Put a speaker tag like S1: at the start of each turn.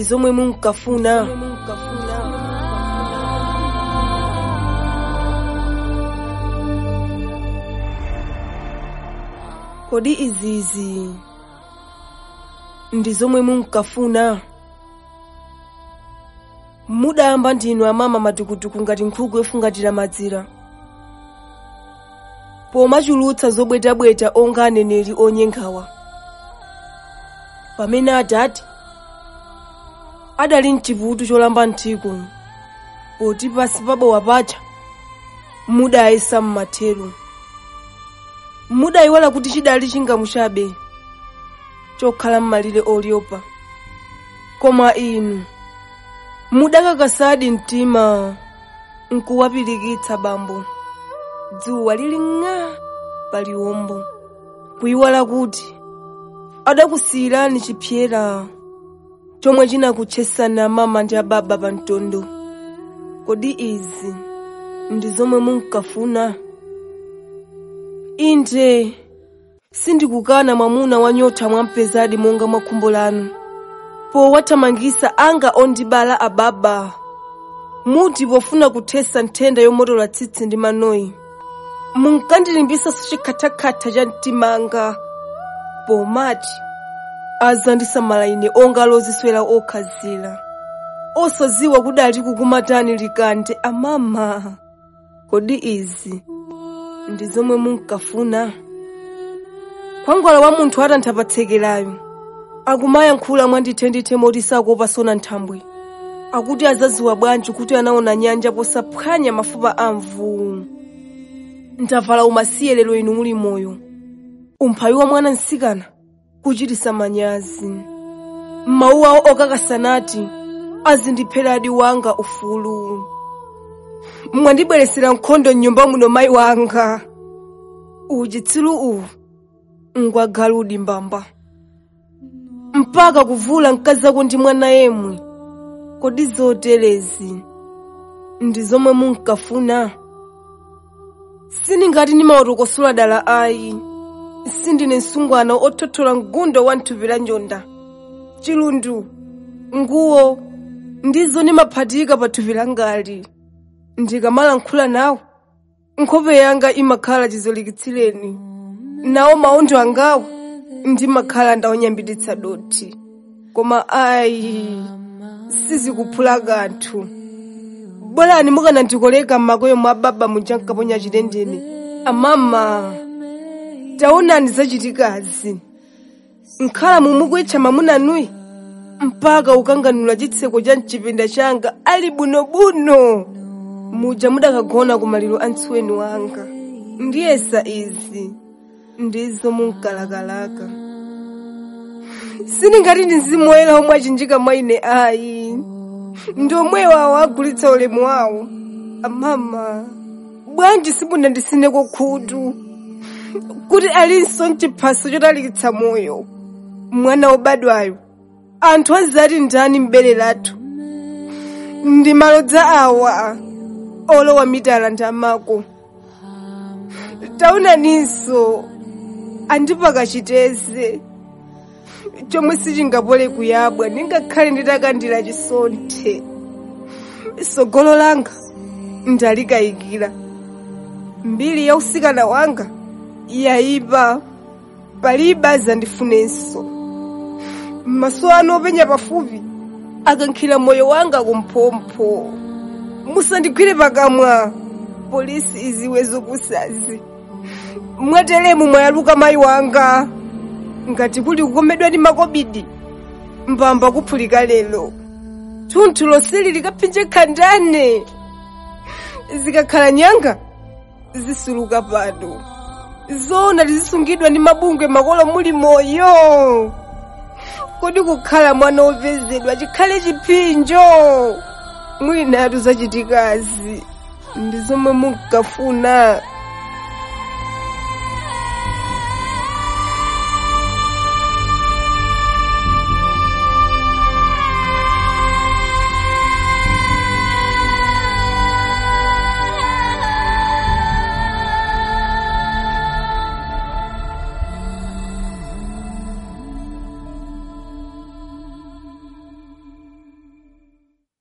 S1: zomwe munkafuna kodi izizi ndi zomwe munkafuna mudayamba ndinu amama matukutuku ngati nkhuku yofungatira madzira pomachulutsa zobwetabweta onga aneneri onyengawa pamene adati adali mchivutu cholamba mthiko poti pasi pabowa paja mudayesa mmathero mudayiwala kuti chidali chingamuchabe chokhala mmalire oliopa koma inu mudakakasadi mtima nkuwapirikitsa bambo dzuwa lili ng'a paliwombo kuyiwala kuti adakusiyirani chipyera chomwe chinakutchesani amama ndi ababa pa mtondo kodi izi ndi zomwe munkafuna inde sindikukana mwamuna wanyotha mwampezadi monga mwa khumbo lanu powathamangisa anga ondibala ababa muti pofuna kuthesa nthenda yomotola tsitsi ndi manoyi munkandilimbisaso chikhathakhatha cha mtimanga pomati azandisamala ine onga loziswera okhazira osaziwa kudali kukumatani likande amama kodi izi ndi zomwe munkafuna khwangwala wa munthu atantha patsekerayo akumayankhula mwandithendithe moti sakuopa sona nthambwe akuti azaziwa bwanji kuti anaona nyanja posaphwanya mafupa a mvuu ndavala umasiye lero inu muli moyo umphawi wa mwana msikana kuchitisa manyazi mawu awo okakasanati azindipheradi wanga ufulu mwandibweresera nkhondo mnyumba muno mayi wanga uchitsiru uwu ngwagaludi mbamba mpaka kuvula mkazi ako ndi mwana yemwe kodi zoterezi ndi zomwe munkafuna sindingati ndimaotokosula dala ayi sindine msungwana othothola mgundo wa mthupi la njonda chilundu nguwo ndizo ndimaphatika pa thupi langali ndikamalankhula nawo nkhope yanga imakhala chizolikitsileni nawo maondo angawo ndimakhala ndawonyambititsa dothi koma ayi sizikuphula kanthu bwerani mukanandikoleka m'makoyo mwa baba muja nkaponya chitendene amama taonani zachitikazi nkhala mumukwitcha mamunanuyi mpaka ukanganula chitseko cha mchipinda changa ali bunobuno muja mudakagona ku maliro a ntsuweni wanga ndiyesa izi ndizo munkalakalaka sindingati ndi mzimu woyera omwe achinjika mwa ine ayi ndi omwewo awo agulitsa ulemu wawo amama bwanji simunandisineko khutu kuti alinso mchiphaso chotalikitsa moyo mwana wobadwayo anthu azati ndani m'bere lathu ndi malodza awa olowa mitala ndi amako taonaninso andipaka chiteze chomwe sichingapole kuyabwa ndingakhale nditakandira chisonthe sogolo langa ndalikayikira mbiri ya usikana wanga yayipa palibe azandifunenso maso anu openya pafupi akankhira moyo wanga kumphompho musandigwire pakamwa polisi iziwe zopusazi mwateremu mwayaluka mayi wanga ngati kuli kukomedwa ndi makobidi mbamba kuphulika lero thunthu lonseli likaphinje khandane zikakhala nyanga zisuluka pano zona tizisungidwa ndi mabungwe makolo muli moyo kodi kukhala mwana wopezedwa chikhale chiphinjo mwinatu zachitikazi ndi zomwe munkafuna